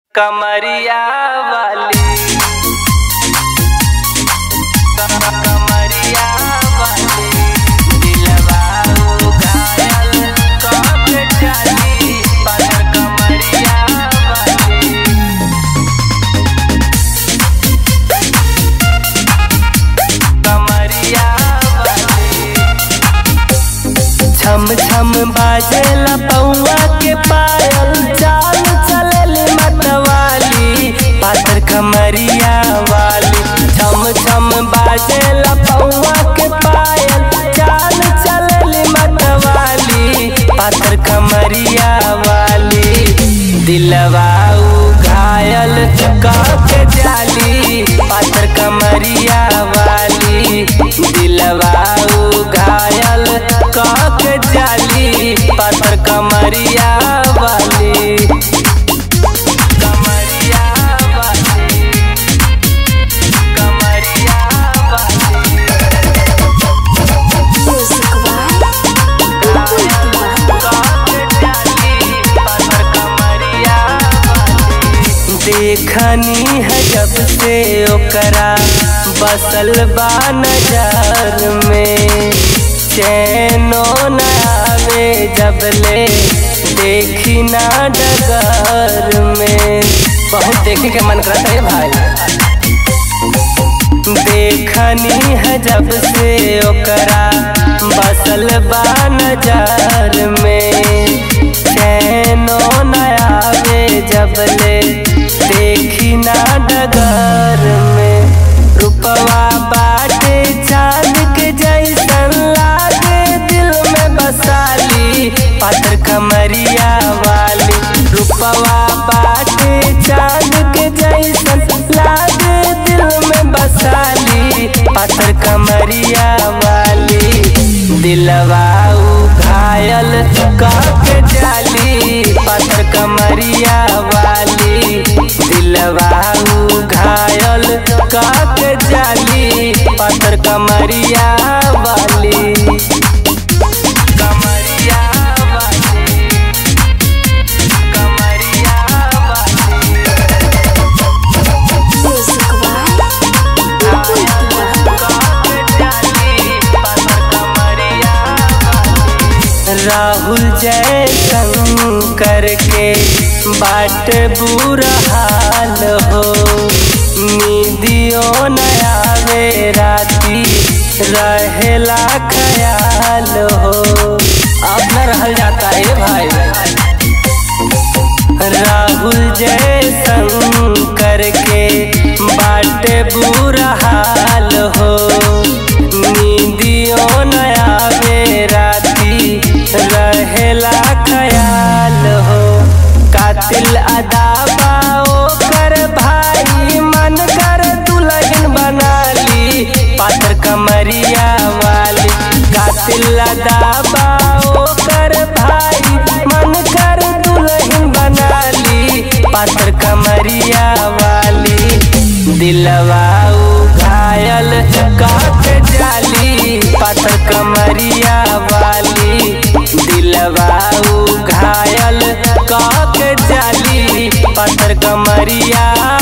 कमरिया वाली कमरिया वाली दिलवा घायल कब जाली पागल कमरिया वाली कमरिया वाली छम छम बाजेला पौआ के पायल चाल चलली मतवाली पातर कमरिया वाली छम छम बाजेला पौआ के पायल चाल चलली मतवाली पातर कमरिया वाली दिलवा घायल के जाली पातर कमरिया वाली दिलवा घायल के जाली पातर कमरिया वाली कमरिया वाली कमरिया वाली Music One. देखनी है जब से ओकरा बसल बा नजर में चैनो न आवे जब ले देखी ना डगर में बहुत देखे के मन करता है भाई देखनी है जब से ओकरा बसल बा नजर में चैनो न आवे जब ले देखी ना डगर में रुपवा बाटे चांद के जैसन लागे दिल में बसाली पातर कमरिया वाली रुपवा बाटे चांद के जैसन लागे दिल में बसाली पातर कमरिया वाली दिलवा घायल के जाली पातर कमरिया वाली दिलवा घायल के जाली पातर कमरिया वाली कमरिया वाली कमरिया वाली Music One. राहुल जय शंकर के बाट बुरा हाल हो निधियो न आवे राती रहेला ख्याल हो अब न रहल जाता है भाई राहुल जय शंकर के बाट बुरा हाल हो नींदियो न आवे राती रहेला ख्याल हो कातिल अदाबा कर भाई मन कर दुल्हन बना ली पात्र कमरिया वाली कातिल अदाबा कर भाई मन कर दुल्हन बना ली पात्र कमरिया वाली दिलवा घायल काट जाली पात्र कमरिया वाली दिलवा घायल काट जाली पात्र कमरिया